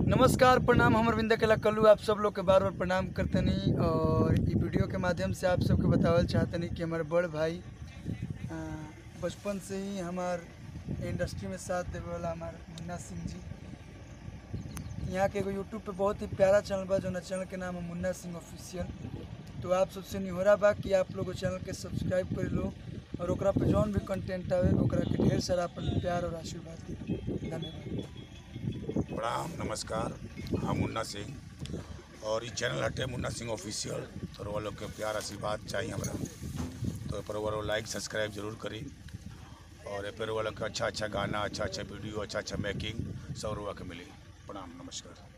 नमस्कार प्रणाम हमर विंध्य कला कल्लू आप सब लोग के बार बार प्रणाम करतनी और ई वीडियो के माध्यम से आप सबके बतावल चाहतनी कि हमारे बड़ भाई अ, बचपन से ही हमार इंडस्ट्री में साथ देवे वाला हमार मुन्ना सिंह जी यहाँ के एगो यूट्यूब पे बहुत ही प्यारा चैनल बा जो चैनल के नाम है मुन्ना सिंह ऑफिशियल तो आप सबसे निहोरा बा कि आप लोग चैनल के सब्सक्राइब कर लो और ओकरा पे जौन भी कंटेंट आवे ओकरा के ढेर सारा अपन प्यार और आशीर्वाद दी धन्यवाद प्रणाम नमस्कार हम मुन्ना सिंह और ये चैनल हटे मुन्ना सिंह ऑफिशियल तो वो लोग के प्यार आशीर्वाद चाहिए हमरा तो ए पर वो लोग लाइक सब्सक्राइब जरूर करी और ए पर वो लोग के अच्छा अच्छा गाना अच्छा अच्छा वीडियो अच्छा अच्छा मेकिंग सब रुआ के मिली प्रणाम नमस्कार